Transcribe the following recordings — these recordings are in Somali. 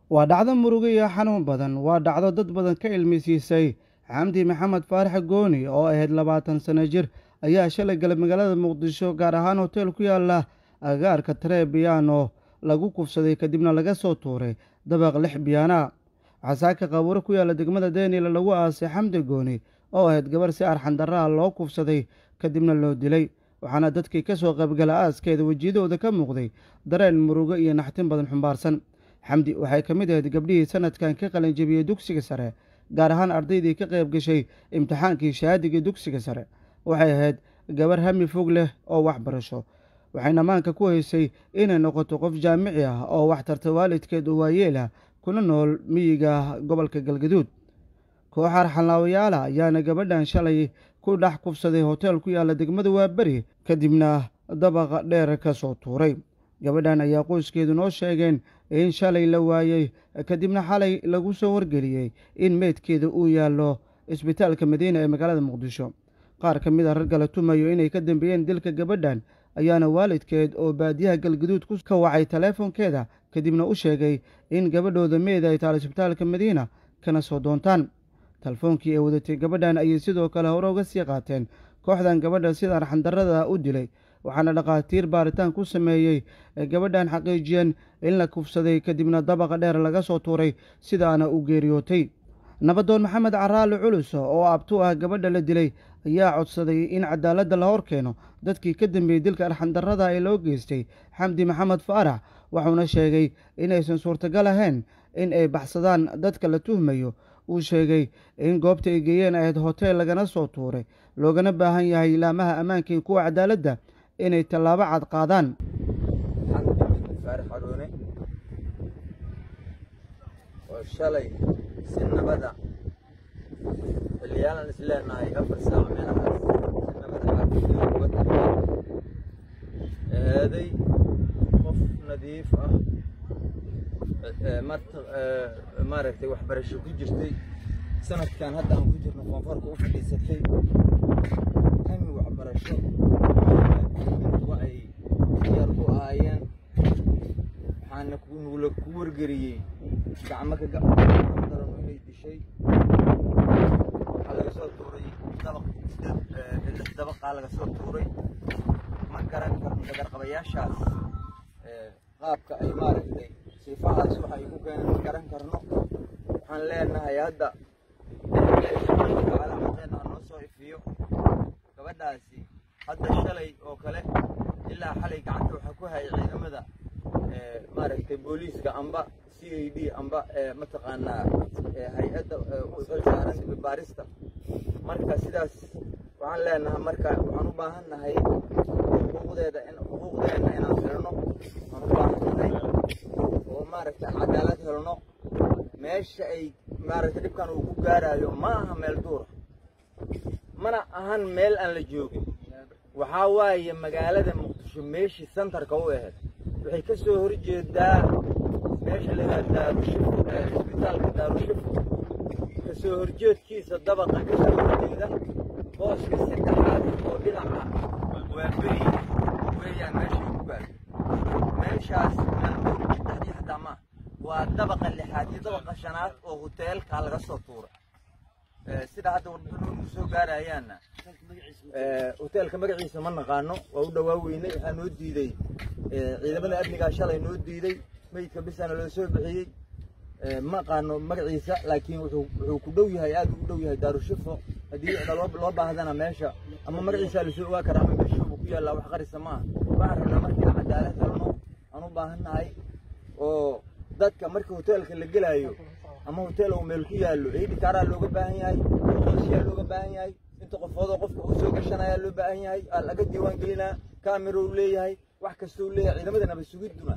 waa dhacdo murugo iyo xanuun badan waa dhacdo dad badan ka ilmisiisay xamdi maxamed faarax gooni oo ahayd labaatan sano jir ayaa shalay galay magaalada muqdisho gaar ahaan hoteel ku yaala agaarka taree biyaano lagu kufsaday kadibna laga soo tuuray dabaq lix biyaana casaaka qabuuro ku yaala degmada deniel lagu aasay xamdi gooni oo ahayd gabar si arxandarraha loo kufsaday kadibna loo dilay waxaana dadkii ka soo qaybgala aaskeeda wejiyadooda ka muuqday dareen murugo iyo naxtin badan xumbaarsan xamdi waxay ka mid ahayd gabdhihii sanadkan ka qalinjabiyey dugsiga sare gaar ahaan ardaydii ka qayb gashay imtixaankii shahaadiga dugsiga sare waxay ahayd gabar hami fog leh oo waxbarasho waxayna maanka ku haysay inay noqoto qof jaamici ah oo wax tarta waalidkeed oo waayeel ah kuna nool miyiga gobolka galgaduud koox arxanlaawayaala ayaana gabadhan shalay ku dhex kufsaday hoteel ku yaalla degmada waaberi kadibna dabaqa dheer ka soo tuuray gabadhan ayaa qoyskeedu noo sheegeen in shalay la waayey kadibna xalay lagu soo wargeliyey in meydkeeda uu yaallo isbitaalka madiina ee magaalada muqdisho qaar ka mid a ragga la tumayo inay ka dambeeyeen dilka gabadhan ayaana waalidkeed oo baadiyaha galgaduud ka wacay taleefonkeeda kadibna u sheegay in gabadhooda meyd ay taal isbitaalka madiina kana soo doontaan telefoonkii ay wadatay gabadhan ayay sidoo kale hore uga sii qaateen kooxdan gabadha sida arxandarrada u dilay waxaana dhakhaatiir baaritaan ku sameeyey gabadhan xaqiijiyeen in la kufsaday kadibna dabaqa dheer laga soo tuuray sidaana u geeriyootay nabadoon maxamed caraali culus oo abtu ah gabadha la dilay ayaa codsaday in cadaaladda la hor keeno dadkii ka dambeeyey dilka arxandarrada ee loo geystay xamdi maxamed faarax wuxuuna sheegay inaysan suurtagal ahayn in ay baxsadaan dadka la tuhmayo uu sheegay in goobta ay geeyeen ahayd hoteel lagana soo tuuray loogana baahan yahay ilaamaha ammaanka iyo kuwa cadaaladda inay tallaabo cad qaadaan faarax xaruune oo shalay si nabada xilliyaalan is leenahay afar saac meelahaas si nabada caafimaad uga tagtay eeday qof nadiif ah maaragtay waxbarasho ku jirtay sanadkan hadda aan ku jirno koonfurka u fadhiisatay hami waxbarasho wa ay diyaar ku ahaayeen waxaana nugula ku wargeriyey gacmo ka gacdaran inay dishay waxaa laga soo tuuray dabaq lix dabaqaa laga soo tuuray ma garan karno dagarqabayaashaas qaabka ay maaragtay siifahaas waxa ay ku keeneen ma garan karno waxaan leenahay hadda calaamadeena noo soo ifiyo gabadhaasi hadda shalay oo kale ilaa xalay gacanta waxaa ku hayay ciidamada maaragtay booliiska amba c a d amba mataqaanaa hay-adda saaran baarista marka sidaas waxaan leenahay marka waxaan u baahan nahay xuquuqdeeda xuquuqdeena inaan helno waxaan u baahan nahay oo maaragtay cadaalad helno meesha ay maaragtay dhibkan uu ku gaarayo ma aha meel duura mana ahan meel aan la joogin waxaa waaye magaalada muqdisho meeshii santarka u ahayd waxay ka soo horjeedaa meesha lagaa daarushifo ee isbitaalka daarushifo ka soo horjeedkiisa dabaqa ka soo horjeeda booska saddexaad oo dhinaca waa beri weeyaan meeshay ku gaarto meeshaas saddexdii xataa maaha waa dabaqa lixaad iyo dabaqa shanaad oo hoteelka laga soo tuuray sida hadda warbixinu soo gaarayaanna hoteelka magaciisa ma naqaano waa u dhawaa weynay waxaa noo diiday ciidamada amnigaa shalay noo diiday meydka bisana loo soo bixiyey ma aqaano magaciisa laakiin wuxuu ku dhow yahay aad u dhow yahay daarushifo haddii loo baahdana meesha ama magaciisa lasoo ogaa kara ama meeshuubu ku yaallaa wax qarisa maaha waxaan rabnaa markaan cadaalad helno aan u baahan nahay oo dadka marka hoteelka la gelaayo ama hotel uu meel ku yaallo eidhikaaraa looga baahan yahay qoosiyaa looga baahan yahay inta qofoodoo qofka uu soo gashanayaa loo baahan yahay aa laga diiwaan gelinaa kaamiro uu leeyahay wax kasta uu leeyahay ciidamada nabadsugidduna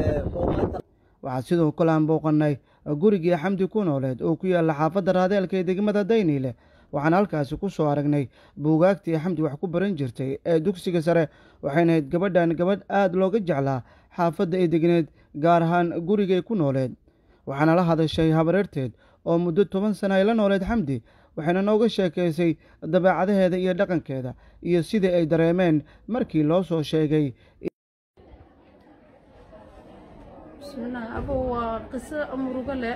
waxaa sidoo kale aan booqannay gurigii xamdi ku nooleed oo ku yaalla xaafadda raadeelka ee degmada dayniile waxaan halkaasi ku soo aragnay buugaagtii xamdi wax ku baran jirtay ee dugsiga sare waxayna ahayd gabadhan gabadh aad looga jeclaa xaafadda ay degneed gaar ahaan gurigay ku nooleed waxaana la hadashay habareerteed oo muddo toban sana ay la nooleed xamdi waxayna nooga sheekaysay dabeecadaheeda iyo dhaqankeeda iyo sidii ay dareemeen markii loo soo sheegay bismillaah abo waa qiso murugo leh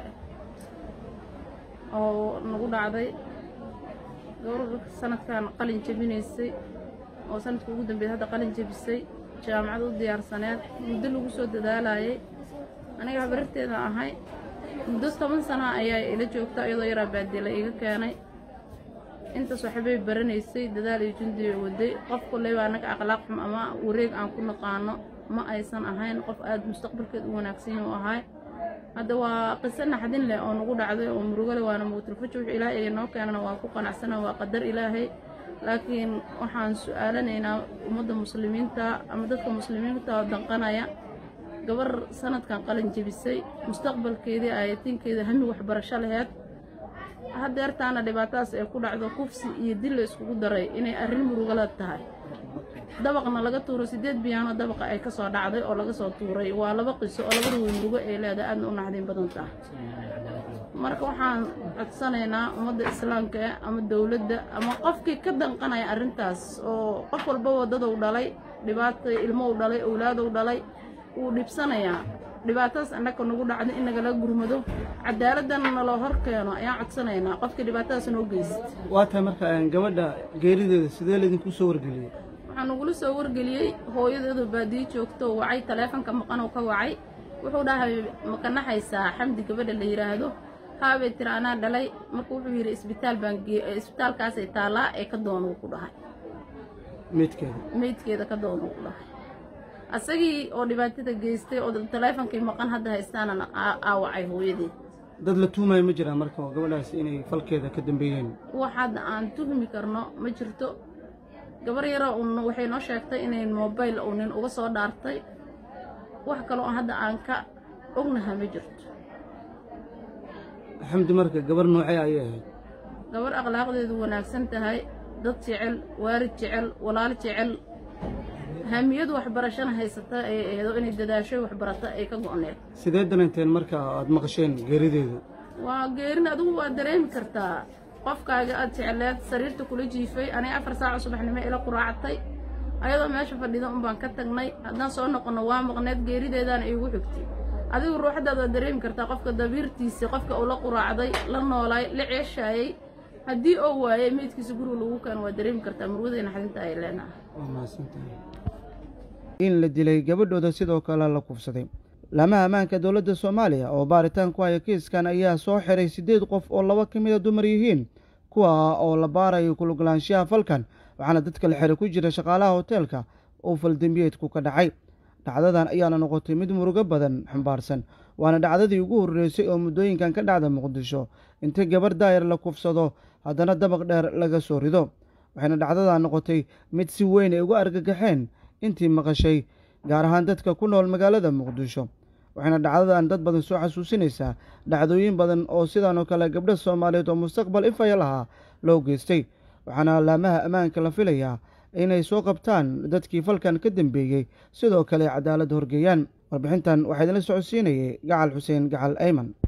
oo nagu dhacday gabar sanadkan qalin jebinaysay oo sanadka ugu dambeeyay hadda qalin jebisay jaamacad u diyaarsaneed muddo lagu soo dadaalayay aniga habararteeda ahay muddo toban sana ayaa ila joogta iyadoo yaraa baadila iga keenay intaas waxbay baranaysay dadaal iyo jundiga waday qof kulley baa anaga akhlaaq xum ama wareeg aan ku naqaano ma aysan ahayn qof aada mustaqbalkeed u wanaagsan u ahay hadda waa qiso naxdin leh oo nagu dhacday oo murugo leh waana mawtilfajo wix ilaahay noo keenana waa ku qanacsana waa qadar ilaahay laakiin waxaan su-aalanaynaa ummadda muslimiinta ama dadka muslimiinta oo danqanaya gabar sanadkan qalin jebisay mustaqbalkeedii ayatinkeeda hami waxbarasho laheyd hadeertaana dhibaatadaas ay ku dhacdo kufsi iyo dil la iskugu daray inay arrin murugala tahay dabaqna laga tuuro sideed biyaanoo dabaqa ay kasoo dhacday oo laga soo tuuray waa laba qiso oo laba ruwey murugo ay leedahay aadna u naxdin badan tahay marka waxaan codsanaynaa ummadda islaamka eh ama dowladda ama qofkii ka danqanaya arrintaas oo qof walba wadadou dhalay dhibaata ilmow dhalay owlaadow dhalay wuu dhibsanayaa dhibaatadaas annaka nagu dhacday in nagala gurmado cadaaladana naloo hor keeno ayaan codsanaynaa qofkii dhibaatadaas noo geysat waa tahay marka gabadha geerideeda sidee laydinku soo wargeliyey waxaa nagula soo wargeliyey hooyadeedu baadiyo joogto wacay taleefonka maqanoo ka wacay wuxuu dhahay makanaxaysaa xamdi gabadha la yidhaahdo haabay tiri anaa dhalay marka wuxuu yidhi isbitaal baan isbitaalkaasay taallaa ee ka doonuu ku dhahay meydkeeda meydkeeda ka doonuu ku dhahay asagii oo dhibaatada geystay oo taleefonkii maqan hadda haystaanana aawacay hooyadeed dad la tuumayo ma jiraan marka gabadhaas inay falkeeda ka dambeeyeen wax hadda aan tuhmi karno ma jirto gabar yaroo un waxay noo sheegtay inay mobayl uu nin uga soo dhaartay wax kaloo hadda aan ka ognaha ma jirto xamdi marka gabar noocee ayay ahayd gabar akhlaaqdeedu wanaagsan tahay dad jecel waalid jecel walaal jecel hamiyadu waxbarashana haysata ayay aheedo inay dadaashoy waxbarata ay ka go'need sidee dananteen marka aad maqasheen geerideeda waa geerin adigu waa dareemi kartaa qofkaaga aad jecleed sariirta kula jiifay aniga afar saaco subaxnimo ila quraactay ayadoo meesha fadhida un baan ka tagnay haddaan soo noqonno waa maqneed geerideedaana iigu xigtay adigu ruuxdaad waa dareemi kartaa qofka dabiirtiisii qofka uu la quraacday la noolaay la ceeshaayey haddii oo waayey meydkiisa guriga lagu keeno waa dareemi kartaa murwadayna xadinta ay leenahay waa mahadsantahay in la dilay gabadhooda sidoo kale la kufsaday laamaha ammaanka dowladda soomaaliya oo baaritaan ku haya kiiskan ayaa soo xiray siddeed qof oo laba ka mida dumar yihiin kuwa oo la baarayo kulugolaanshaha falkan waxaana dadka la xiray ku jira shaqaalaha hoteelka oo faldembiyeedku ka dhacay dhacdadan ayaana noqotay mid murugo badan xambaarsan waana dhacdadii ugu horreysay oo muddooyinkan ka dhacda muqdisho inta gabar daayar la kufsado haddana dabaq dheer laga soo rido waxayna dhacdadan noqotay mid si weyn ay uga argagaxeen intii maqashay gaar ahaan dadka ku nool magaalada muqdisho waxayna dhacdadan dad badan soo xasuusinaysaa dhacdooyin badan oo sidan oo kale gabdha soomaaliyeed oo mustaqbal ifaya lahaa loo geystay waxaana laamaha ammaanka la filayaa inay soo qabtaan dadkii falkan ka dambeeyey sidoo kale cadaalad horgeeyaan warbixintan waxaa idinla socodsiinayay gacal xuseen gacal ayman